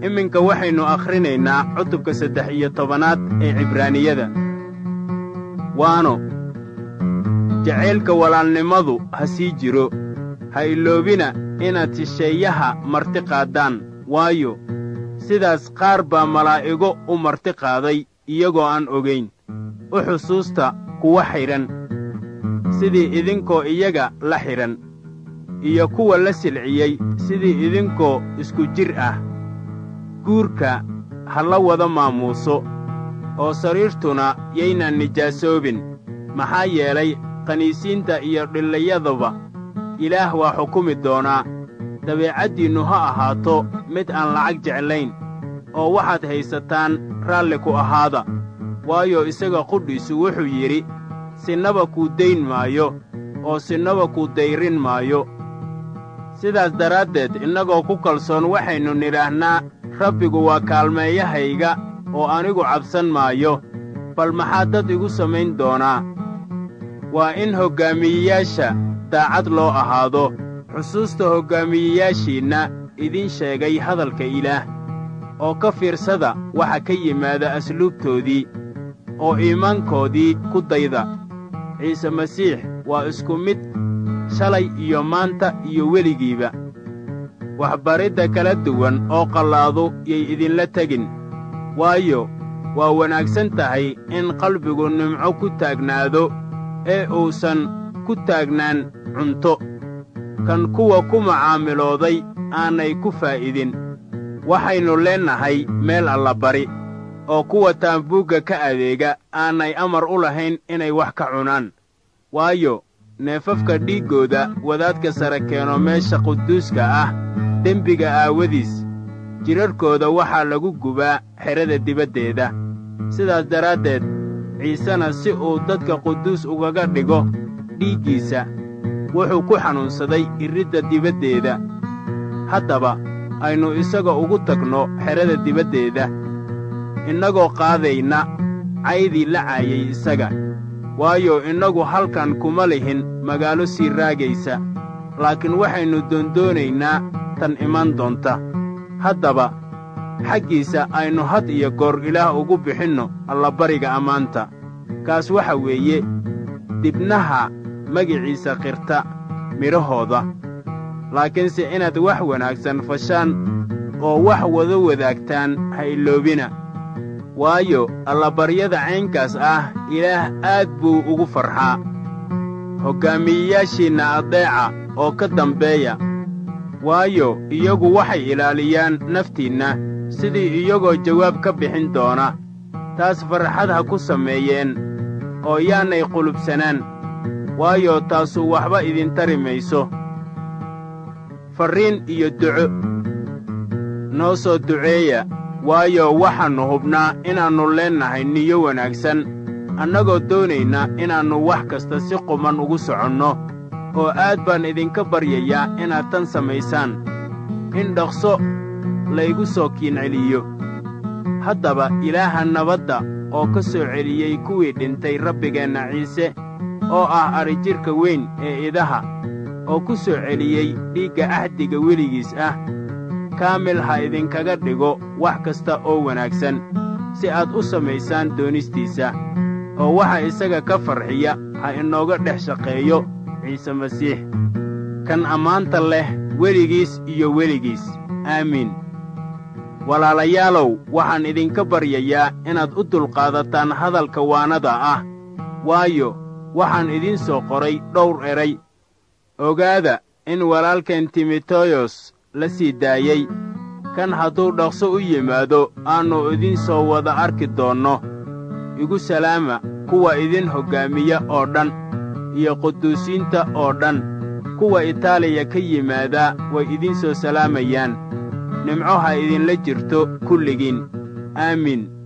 iminka waxaynu akhrinaynaa cutubka saddex iyo tobanaad ee cibraaniyada waano jacaylka walaalnimadu ha sii jiro ha iloobina inaad shisheeyaha marti qaaddaan waayo sidaas qaar baa malaa'igo u marti qaaday iyagoo aan ogayn u xusuusta kuwa xidhan sidii idinkoo iyaga la xidhan iyo kuwa la silciyey sidii idinkoo isku jir ah guurka ha la wada maamuuso oo sariirtuna yaynan nijaasoobin maxaa yeelay qaniisiinta iyo dhillayaduba ilaah waa xukumi doonaa dabeecaddiinnu ha ahaato mid aan lacag jeclayn oo waxaad haysataan raalli ku ahaada waayo isaga qudhiisu wuxuu yidhi sinnaba kuu dayn maayo oo sinnaba kuu dayrin maayo sidaas daraaddeed innagoo ku kalsoon waxaynu nidhaahnaa rabbigu waa kaalmeeyahayga oo anigu cabsan maayo bal maxaa dad igu samayn doonaa waa in hoggaamiyeyaasha daacad loo ahaado xusuusta hoggaamiyeyaashiinna idiin sheegay hadalka ilaah oo ka fiirsada waxa ka yimaada asluubtoodii oo iimaankoodii ku dayda ciise masiix waa isku mid shalay iyo maanta iyo weligiiba waxbaridda kala duwan oo qallaadu yay idinla tegin waayo waa wanaagsan tahay in qalbigu nimco ku taagnaado ee uusan ku taagnaan cunto kan kuwa ku macaamilooday aanay ku faa'idin waxaynu leennahay meel allabari oo kuwa taambuugga ka adeega aanay amar u lahayn inay wax ka cunaan waayo neefafka dhiiggooda wadaadka sare keeno meesha quduuska ah dembiga aawadiis jidharhkooda waxaa lagu gubaa xedhada dibaddeeda sidaas daraaddeed ciisena si uu dadka quduus ugaga dhigo dhiiggiisa wuxuu ku xanuunsaday iridda dibaddeeda haddaba aynu isaga ugu tagno xedhada dibaddeeda innagoo qaadayna caydii la caayay isaga waayo innagu halkan kuma lihin magaalo sii raagaysa laakiin waxaynu doondoonaynaa tan iman doonta haddaba xaggiisa aynu had iyo goor ilaah ugu bixinno allabariga ammaanta kaas waxa weeye dibnaha magiciisa qirta midhahooda laakiinse inaad wax wanaagsan fashaan oo wax wada wadaagtaan ha iloobina waayo allabaryada caynkaas ah ilaah aad buu ugu farxaa hoggaamiyeyaashiinna addeeca oo ka dambeeya waayo iyagu waxay ilaaliyaan naftiinna sidii iyagoo jawaab ka bixin doona taas farxad ha ku sameeyeen oo yaanay qulubsanaan waayo taasu waxba idin tari mayso farriin iyo duco noo soo duceeya waayo waxaannu hubnaa inaannu leennahay niyo wanaagsan annagoo doonayna inaannu wax kasta si quman ugu soconno oo aad baan idinka baryayaa inaad tan samaysaan in dhaqso laygu soo kiinceliyo haddaba ilaaha nabadda oo ka soo celiyey kuwii dhintay rabbigeenna ciise oo ah adrijidhka weyn ee idaha oo ku soo celiyey dhiigga ahdiga weligiis ah kaamil ha idinkaga dhigo wax kasta oo wanaagsan si aad u samaysaan doonistiisa oo waxa isaga ka farxiya ha inooga dhex shaqeeyo ciise masiix kan ammaanta leh weligiis iyo weligiis aamiin walaalayaalow waxaan idinka baryayaa inaad u dulqaadataan hadalka waanada ah waayo waxaan idiin soo qoray dhowr eray ogaada in walaalkan timoteyos la sii daayey kan hadduu dhaqso u yimaado aannu idiin soo wada arki doonno igu salaama kuwa idin hoggaamiya oo dhan iyo quduusiinta oo dhan kuwa itaaliya ka yimaadaa way idiin soo salaamayaan nimco ha idinla jirto kulligiin aamiin